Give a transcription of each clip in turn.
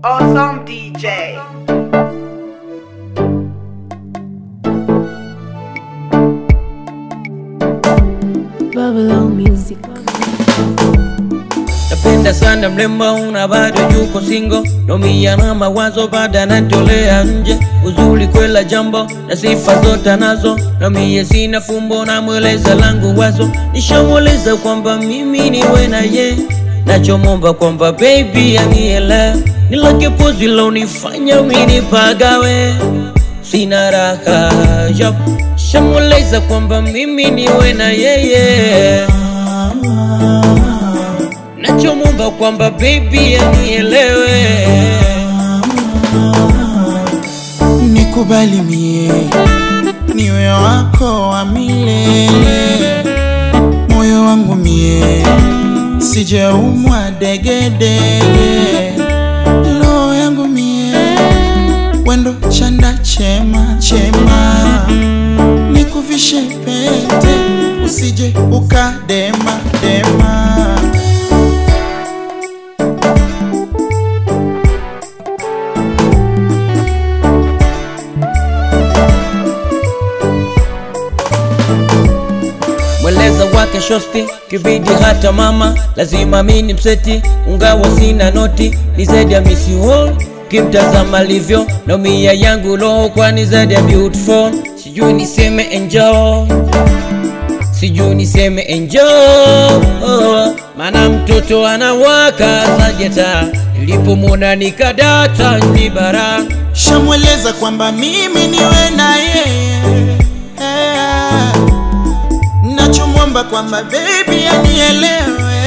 Awesome DJ. Babylon Music. Napenda sana mrembo una bado yuko singo nomia na mawazo bada natolea nje uzuri kwela jambo na sifa zote nazo nomie sina fumbo na mweleza langu wazo nishamweleza kwamba mimi niwe na ye nachomomba kwamba baby aniele nilake pozi lonifanya mini pagawe sina raha yap shamweleza kwamba mimi niwe na yeye nachomomba kwamba baby anielewe nikubali mie niwe wako wa milele, moyo wangu mie sijaumwa degedege, roho yangu mie wendo chanda chema chema, nikuvishe pete usije ukadema dema. mweleza wake shosti kibidi hata mama lazima mini mseti ungawa sina noti ni zaidi ya misi hall kimtazama alivyo na mia yangu roho kwani zaidi ya beautiful sijui niseme enjoy sijui niseme enjoy maana mtoto anawaka sajeta nilipomwona nikadata ni bara shamweleza kwamba mimi niwe na yeye Eh, nachomwomba kwamba bebi anielewe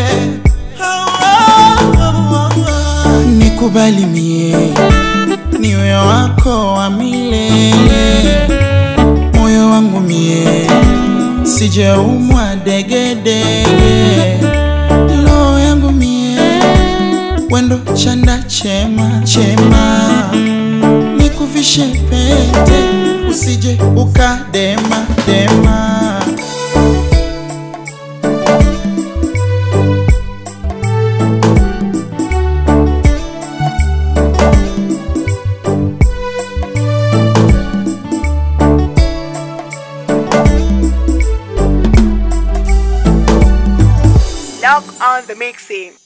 nikubali mie niwe wako wa milele moyo wangu mie sijaumwa degedege roho yangu mie wendo chanda chema chema nikuvishe pete usije ukadema dema Log on the mixing.